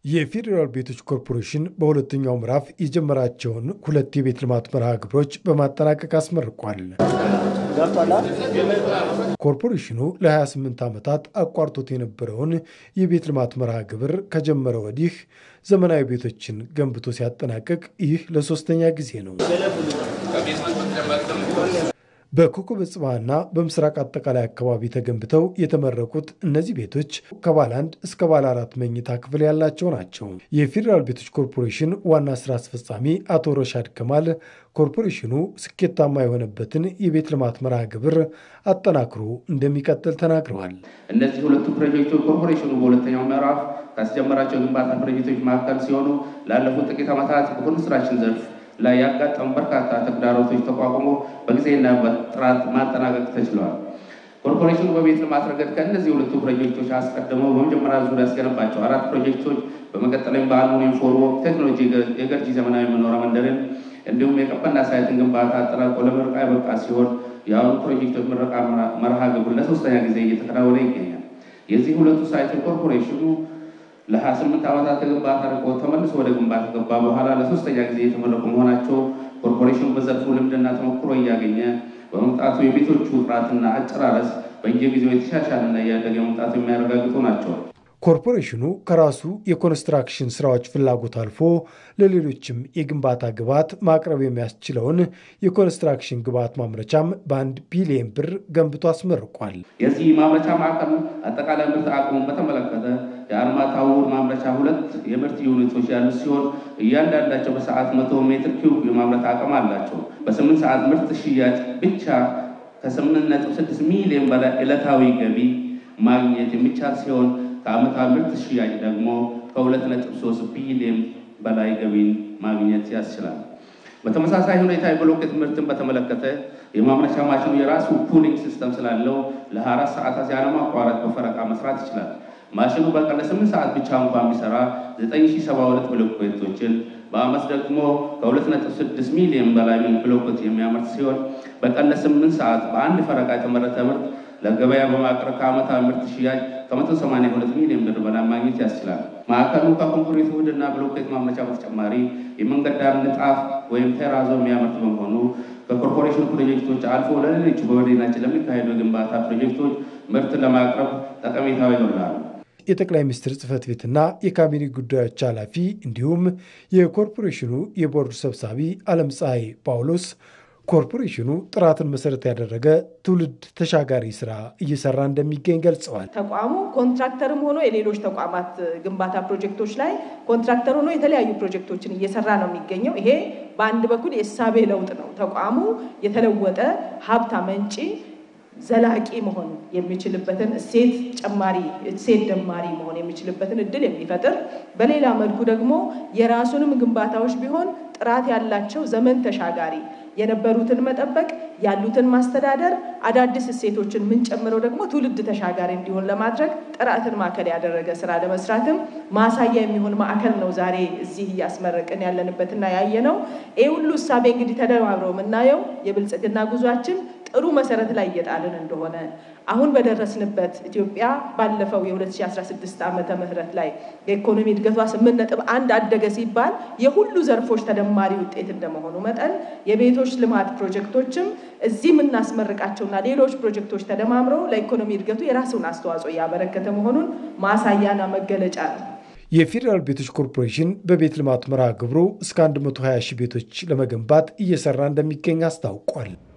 የፌዴራል ቤቶች ኮርፖሬሽን በሁለተኛው ምዕራፍ የጀመራቸውን ሁለት የቤት ልማት መርሃ ግብሮች በማጠናቀቅ አስመርቋል። ኮርፖሬሽኑ ለ28 ዓመታት አቋርጦት የነበረውን የቤት ልማት መርሃ ግብር ከጀመረ ወዲህ ዘመናዊ ቤቶችን ገንብቶ ሲያጠናቅቅ ይህ ለሶስተኛ ጊዜ ነው። በኮከበ ጽባህና በምስራቅ አጠቃላይ አካባቢ ተገንብተው የተመረቁት እነዚህ ቤቶች ከባለ አንድ እስከ ባለ አራት መኝታ ክፍል ያላቸው ናቸው። የፌዴራል ቤቶች ኮርፖሬሽን ዋና ስራ አስፈጻሚ አቶ ረሻድ ከማል ኮርፖሬሽኑ ስኬታማ የሆነበትን የቤት ልማት መርሃ ግብር አጠናክሮ እንደሚቀጥል ተናግረዋል። እነዚህ ሁለቱ ፕሮጀክቶች ኮርፖሬሽኑ በሁለተኛው ምዕራፍ ካስጀመራቸው ግንባታ ፕሮጀክቶች መካከል ሲሆኑ ላለፉት ጥቂት ዓመታት በኮንስትራክሽን ዘርፍ ላይ ያጋጠሙ በርካታ ተግዳሮቶች ተቋቁሞ በጊዜና በጥራት ማጠናቀቅ ተችለዋል። ኮርፖሬሽኑ በቤት ልማት ረገድ ከእነዚህ ሁለቱ ፕሮጀክቶች አስቀድሞ በመጀመሪያ ዙር ያስገነባቸው አራት ፕሮጀክቶች በመቀጠልም በአልሙኒየም ፎርም ቴክኖሎጂ የገርጂ ዘመናዊ መኖሪያ መንደርን እንዲሁም የቀበና ሳይትን ግንባታ አጠናቆ ለምረቃ የበቃ ሲሆን የአሁኑ ፕሮጀክቶች ምረቃ መርሃ ግብር ለሶስተኛ ጊዜ እየተከናወነ ይገኛል። የዚህ ሁለቱ ሳይትን ኮርፖሬሽኑ ለሀያ ስምንት ዓመታት ከግንባታ ርቆ ተመልሶ ወደ ግንባታ ገባ በኋላ ለሶስተኛ ጊዜ የተመረቁ መሆናቸው ኮርፖሬሽኑ በዘርፉ ልምድና ተሞክሮ እያገኘ በመምጣቱ የቤቶቹ ጥራትና አጨራረስ በየጊዜው የተሻሻለና እያደገ መምጣቱ የሚያረጋግጡ ናቸው። ኮርፖሬሽኑ ከራሱ የኮንስትራክሽን ስራዎች ፍላጎት አልፎ ለሌሎችም የግንባታ ግብዓት ማቅረብ የሚያስችለውን የኮንስትራክሽን ግብዓት ማምረቻም በአንድ ቢሊየን ብር ገንብቶ አስመርቋል። የዚህ ማምረቻ ማዕከል አጠቃላይ ምርት አቅሙን በተመለከተ የአርማታ ውድ ማምረቻ ሁለት የምርት ዩኒቶች ያሉት ሲሆን እያንዳንዳቸው በሰዓት መቶ ሜትር ኪዩብ የማምረት አቅም አላቸው። በስምንት ሰዓት ምርት ሽያጭ ብቻ ከስምንት ነጥብ ስድስት ሚሊዮን በላይ ዕለታዊ ገቢ ማግኘት የሚቻል ሲሆን ከዓመታዊ ምርት ሽያጭ ደግሞ ከሁለት ነጥብ ሶስት ቢሊዮን በላይ ገቢን ማግኘት ያስችላል። በተመሳሳይ ሁኔታ የብሎኬት ምርትን በተመለከተ የማምረቻ ማሽኑ የራሱ ኩሊንግ ሲስተም ስላለው ለ24 ሰዓታት ያለማቋረጥ በፈረቃ መስራት ይችላል። ማሽኑ በቀን ለስምንት ሰዓት ብቻ እንኳን ቢሰራ 9072 ብሎኬቶችን በአመት ደግሞ ከ2.6 ሚሊዮን በላይ ብሎኬት የሚያመርት ሲሆን በቀን ለስምንት ሰዓት በአንድ ፈረቃ የተመረተ ምርት ለገበያ በማቅረብ ከዓመታዊ ምርት ሽያጭ ከ182 ሚሊዮን ብር በላይ ማግኘት ያስችላል። ማዕከሉ ከኮንክሪት ውህድና ብሎኬት ማምረቻ በተጨማሪ የመንገድ ዳር ንጣፍ ወይም ቴራዞ የሚያመርት በመሆኑ ከኮርፖሬሽን ፕሮጀክቶች አልፎ ለሌሎች በመዲናችን ለሚካሄዱ የግንባታ ፕሮጀክቶች ምርት ለማቅረብ ጠቀሜታው ይኖራል። የጠቅላይ ሚኒስትር ጽህፈት ቤትና የካቢኔ ጉዳዮች ኃላፊ እንዲሁም የኮርፖሬሽኑ የቦርድ ሰብሳቢ አለም ፀሐይ ጳውሎስ ኮርፖሬሽኑ ጥራትን መሰረት ያደረገ ትውልድ ተሻጋሪ ስራ እየሰራ እንደሚገኝ ገልጸዋል። ተቋሙ ኮንትራክተርም ሆኖ የሌሎች ተቋማት ግንባታ ፕሮጀክቶች ላይ ኮንትራክተር ሆኖ የተለያዩ ፕሮጀክቶችን እየሰራ ነው የሚገኘው። ይሄ በአንድ በኩል የእሳቤ ለውጥ ነው። ተቋሙ የተለወጠ ሀብት አመንጪ ዘላቂ መሆን የሚችልበትን እሴት ጨማሪ እሴት ደማሪ መሆን የሚችልበትን እድል የሚፈጥር በሌላ መልኩ ደግሞ የራሱንም ግንባታዎች ቢሆን ጥራት ያላቸው ዘመን ተሻጋሪ የነበሩትን መጠበቅ ያሉትን ማስተዳደር አዳዲስ እሴቶችን የምንጨምረው ደግሞ ትውልድ ተሻጋሪ እንዲሆን ለማድረግ ጥራትን ማዕከል ያደረገ ስራ ለመስራትም ማሳያ የሚሆን ማዕከል ነው ዛሬ እዚህ እያስመረቅን ያለንበትና ያየ ነው። ይህ ሁሉ እሳቤ እንግዲህ ተደማምረው የምናየው የብልጽግና ጉዟችን ጥሩ መሰረት ላይ እየጣልን እንደሆነ አሁን በደረስንበት ኢትዮጵያ ባለፈው የ2016 ዓመተ ምህረት ላይ የኢኮኖሚ እድገቷ ስምንት ነጥብ አንድ አደገ ሲባል የሁሉ ዘርፎች ተደማሪ ውጤት እንደመሆኑ መጠን የቤቶች ልማት ፕሮጀክቶችም እዚህ የምናስመርቃቸውና ሌሎች ፕሮጀክቶች ተደማምረው ለኢኮኖሚ እድገቱ የራሱን አስተዋጽኦ እያበረከተ መሆኑን ማሳያና መገለጫ ነው። የፌዴራል ቤቶች ኮርፖሬሽን በቤት ልማት መርሃ ግብሩ እስከ 120 ሺህ ቤቶች ለመገንባት እየሰራ እንደሚገኝ አስታውቋል።